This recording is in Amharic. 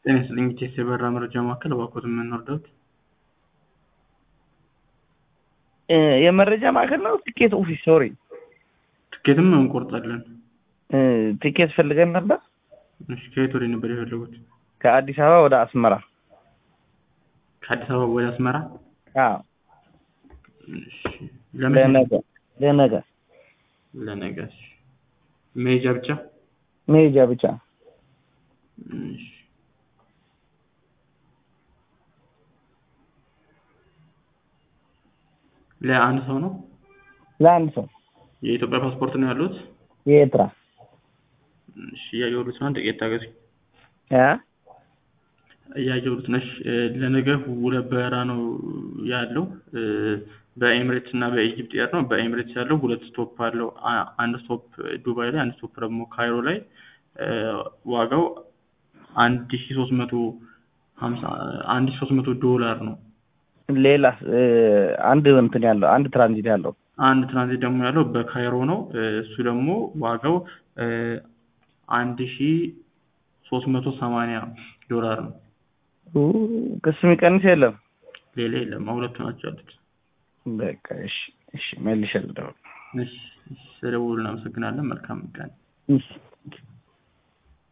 ጤና ይስጥልኝ ኢቴስ የበረራ መረጃ ማዕከል እባክዎት የምንወርደውት የመረጃ ማዕከል ነው። ትኬት ኦፊስ ሶሪ፣ ትኬትም እንቆርጣለን። ትኬት ፈልገን ነበር። እሺ ከየት ወደ ነበር የፈለጉት? ከአዲስ አበባ ወደ አስመራ። ከአዲስ አበባ ወደ አስመራ? አዎ፣ እሺ ለመቼ? ለነገ ለነገ ለነገ። እሺ መሄጃ ብቻ? መሄጃ ብቻ። እሺ ለአንድ ሰው ነው? ለአንድ ሰው የኢትዮጵያ ፓስፖርት ነው ያሉት? የኤርትራ እሺ እያየሁት ነው። ጥቂት ታገሱ። ያ እያየሁት ነሽ። ለነገ ሁለት በረራ ነው ያለው በኤምሬትስ እና በኢጅፕት ኤር ነው። በኤምሬትስ ያለው ሁለት ስቶፕ አለው። አ- አንድ ስቶፕ ዱባይ ላይ፣ አንድ ስቶፕ ደግሞ ካይሮ ላይ ዋጋው አንድ ሺ ሶስት መቶ ሀምሳ አንድ ሺ ሶስት መቶ ዶላር ነው። ሌላ አንድ እንትን ያለው አንድ ትራንዚት ያለው አንድ ትራንዚት ደግሞ ያለው በካይሮ ነው። እሱ ደግሞ ዋጋው አንድ ሺ ሶስት መቶ ሰማንያ ዶላር ነው። ኡ፣ ክስ የሚቀንስ የለም። ሌላ የለም። ሁለቱ ናቸው ያሉት። በቃ እሺ፣ እሺ መልሼ ልደውል። እሺ፣ እሺ፣ ስለደወሉ እናመሰግናለን። መልካም ቀን። እሺ